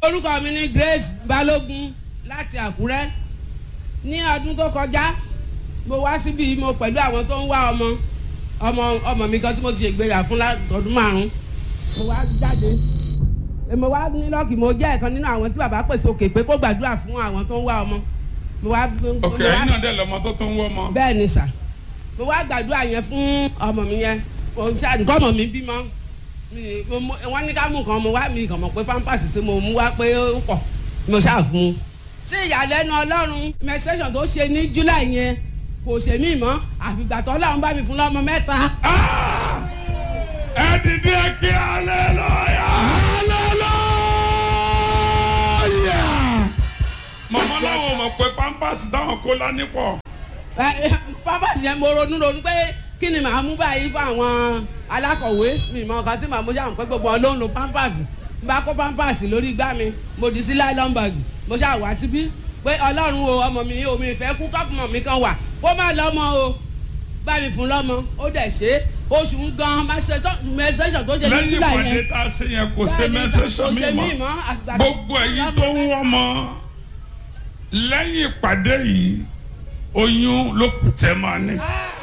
orúkọ mi ni Grace Balógun láti Àkúrẹ́ ní ọdún tó kọjá mo wá síbi mo pẹ̀lú àwọn tó ń wá ọmọ ọmọ ọmọ mi kan tí mo ti ṣègbéyà fún ọdún márùn mo wá jáde mo wá ní lọ́ọ̀kì mo jẹ́ ẹ̀kan nínú àwọn tí bàbá pèsè òkè pé kó gbàdúrà fún àwọn tó ń wá ọmọ mo wá. ok ẹ̀yin náà dẹ̀ lọ́mọ tó tún wọ́ ọmọ. bẹ́ẹ̀ ni sà mo wá gbàdúrà yẹn fún ọmọ mi yẹn òun ṣáà nǹkan ọmọ mi bímọ wọ́n ní ká mú nǹkan mo wá mi kàn mọ̀ pé pampers tí mo mú wá pé ó pọ̀ mo ṣáà gun un. sí ìyàlẹ́nu ọlọ́run menstruation tó ṣe ní july yẹn kò ṣe mí mọ́ àfìgbà tó ọlọ́run bá mi fún lọ́mọ mẹ́ta. ẹ dìde kí hallelujah hallelujah. màmá làwọn mọ̀ pé pampers táwọn kó lání pọ̀. pampers yẹn mo ronú ronú pé kí ni màá mú báyìí fún àwọn alákọ̀wé mi mọ nǹkan tí màá mú ṣáà pé gbogbo wọn ló ń lo pampers bá kó pampers lórí igbá mi mo dì sí nylon bag mo ṣáà wá síbí pé ọlọ́run o ọmọ mi o mi fẹ́ kú kọ́pùmọ̀ mi kan wà kó má lọ́mọ o bá mi fún lọ́mọ ó dẹ̀ ṣe é oṣù ń gan mẹsẹsọ tó ṣe lẹ́yìn nígbà ìpàdé yẹn tá a ṣe yẹn kò ṣe mẹsẹsọ mi mọ́ gbogbo ẹ̀yin tó ń wọ́n mọ́ lẹ́yìn ìpàdé yìí oyún ló kù tẹ́ máa ní. Ah!